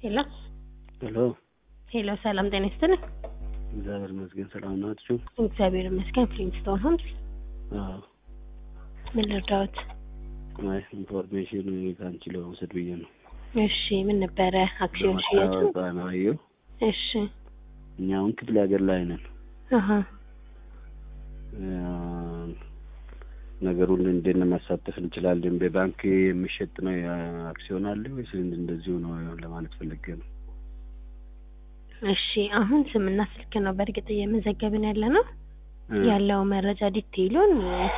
ሄሎ ሄሎ ሄሎ፣ ሰላም ጤና ይስጥልኝ። እግዚአብሔር ይመስገን ሰላም ናችሁ? እግዚአብሔር ይመስገን። ፍሊንስቶን ሆምስ፣ አዎ። ምን ልርዳዎት? አይ ኢንፎርሜሽን ከአንቺ ለመውሰድ ብዬ ነው። እሺ፣ ምን ነበረ? አክሲዮን ሽያጩ? ለማስታወቅ ነው አየሁ። እሺ፣ እኛ አሁን ክፍለ ሀገር ላይ ነን። አሀ፣ አ፣ ነገሩን እንዴት ነው ማሳተፍ እንችላለን? በባንክ የሚሸጥ ነው አክሲዮን አለ ወይስ እንደዚሁ ነው ለማለት ፈልጌ ነው። እሺ። አሁን ስምና ስልክ ነው በእርግጥ እየመዘገብን ያለ ነው። እ፣ ያለው መረጃ ዲቴይሉን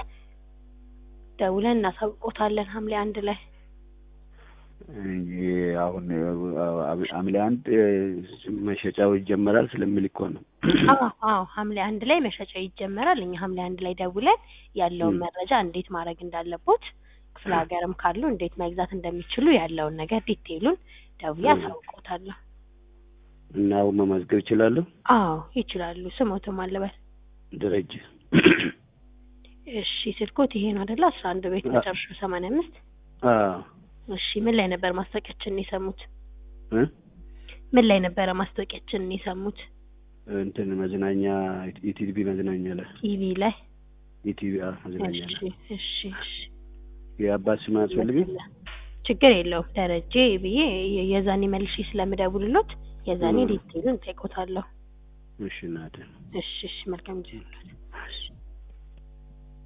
ደውለን እናሳውቆታለን ሐምሌ አንድ ላይ። እንጂ አሁን ሐምሌ አንድ መሸጫው ይጀመራል ስለሚል እኮ ነው። አዎ አዎ፣ ሐምሌ አንድ ላይ መሸጫ ይጀመራል። እኛ ሐምሌ አንድ ላይ ደውለን ያለውን ም። መረጃ እንዴት ማድረግ እንዳለቦት ክፍለ ሀገርም ካሉ እንዴት መግዛት እንደሚችሉ ያለውን ነገር ዲቴይሉን ደውዬ ም። አሳውቆታለሁ። እና አሁን መመዝገብ ይችላለሁ። አዎ ይችላሉ። ስሞትም አለበት። ደረጀ እሺ ስልኮት ይሄ ነው አይደለ? አስራ አንድ ቤት አ- መጨረሻ ሰማንያ አምስት አዎ እሺ ምን ላይ ነበር ማስታወቂያችንን የሰሙት? እ ምን ላይ ነበረ ማስታወቂያችንን የሰሙት? እንትን መዝናኛ ኢቲቪ መዝናኛ ላይ ቲቪ ላይ። ኢቲቪ መዝናኛ እሺ ላይ እሺ እሺ የአባት ስም አያስፈልግም። ችግር የለውም ደረጀ ብዬ የ- የዛኔ መልሼ ስለምደውልሎት የዛኔ ም። ዲቴይሉን ጠይቆታለሁ። እሺ እናቴ እሺ እሺ መልካም ጊዜ ይሁንልዎት።